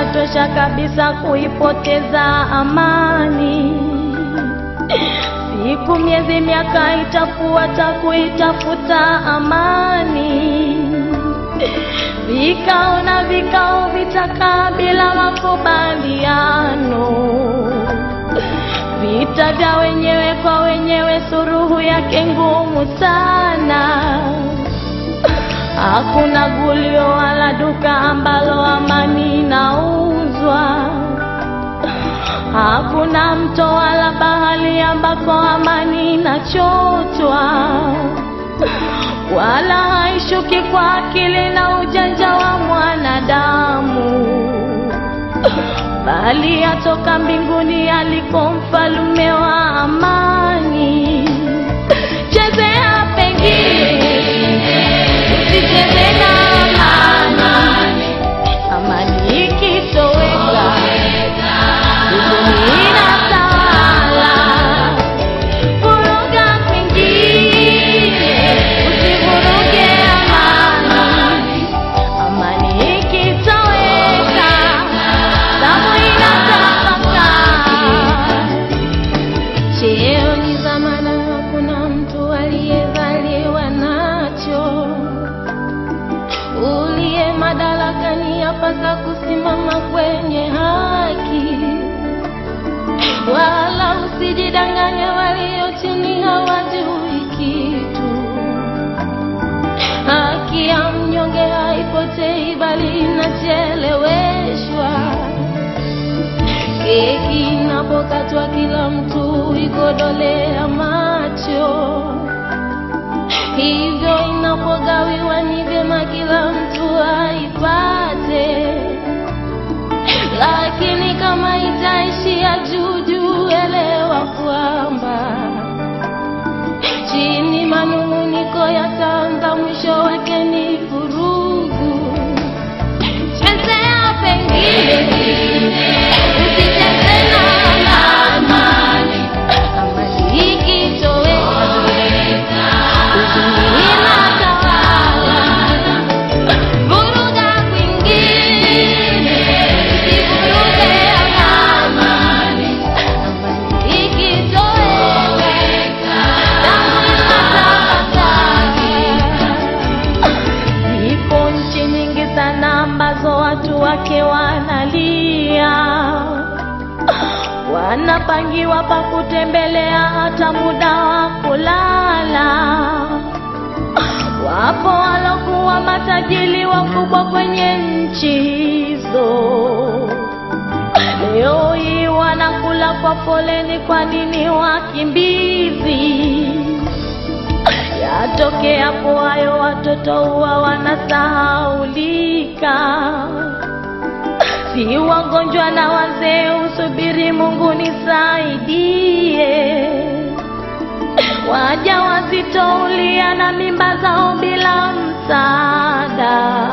inatosha kabisa kuipoteza amani. Siku, miezi, miaka itafuata kuitafuta amani. Vikao na vikao vitakaa bila makubaliano. Vita vya wenyewe kwa wenyewe, suruhu yake ngumu sana. Hakuna gulio wala duka ambalo amani inauzwa. Hakuna mto wala bahari ambako amani inachotwa, wala haishuki kwa akili na ujanja wa mwanadamu, bali yatoka mbinguni aliko mfalume wa amani. Chezea pengine usicheze na amani, amani ikitoweka huzuni inatawala. Vuruga kwingine, usivuruge amani, amani ikitoweka damu inatapakaa. Cheo ni dhamana, hakuna mtu aliyezaliwa nacho. Uliye madarakani yapasa kusimama kwenye haki, wala usijidanganye, walio chini hawajui kitu. Haki ya mnyonge haipotei, bali inacheleweshwa. Keki inapokatwa kila mtu ikodolea macho, hivyo inapogawiwa ni vyema kila mtu aipate. Lakini kama itaishia juu juu, elewa kwamba chini manung'uniko yataanza, mwisho wake ni vurugu. Chezea pengine usicheze na amani, amani ikitoweka huzuni inatawala. Vuruga kwingine, usivuruge amani, amani ikitoweka damu inatapakaa. Zipo nchi nyingi sana ambazo watu wake wanalia, wanapangiwa pa kutembelea hata muda wa kulala. Wapo walokuwa matajiri wakubwa kwenye nchi hizo, leo hii wanakula kwa foleni. Kwa nini wakimbizi? Yatokea hapo hayo, watoto huwa wanasahaulika, si wagonjwa na wazee usubiri Mungu nisaidie. Waja wazito ulia na mimba zao bila msaada,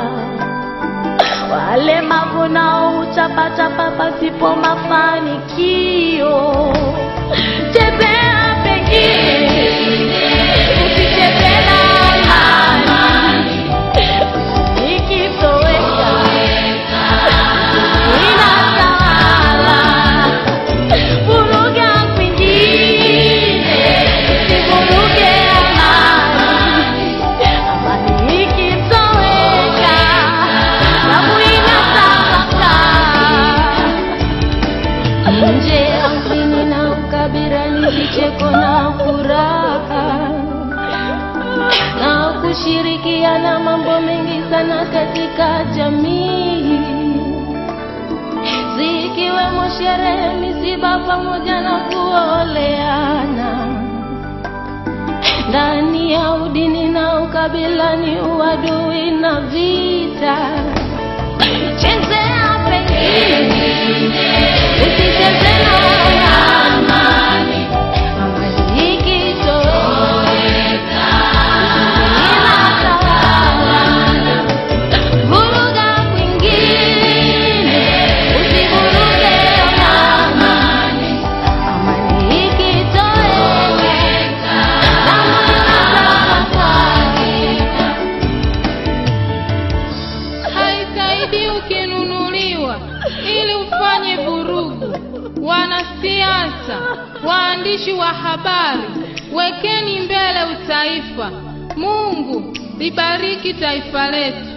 walemavu nao hutapatapa pasipo mafanikio. Chezea pengine usicheze na amani, ikitoweka inatawala. Vuruga kwingine, usivuruge amani, amani ikitoweka damu inatapakaa. Nje ya mjini na ukabila ni vicheko na furaha na kushirikiana mambo mengi sana katika jamii, zikiwemo sherehe, misiba pamoja na kuoleana. Ndani ya udini na ukabila ni uadui na vita. Chezea pengine, usicheze na amani, amani ikitoweka inatawala. Vuruga kwingine, usivuruge amani, amani ikitoweka damu inatapakaa. wanasiasa, waandishi wa habari, wekeni mbele utaifa. Mungu libariki taifa letu.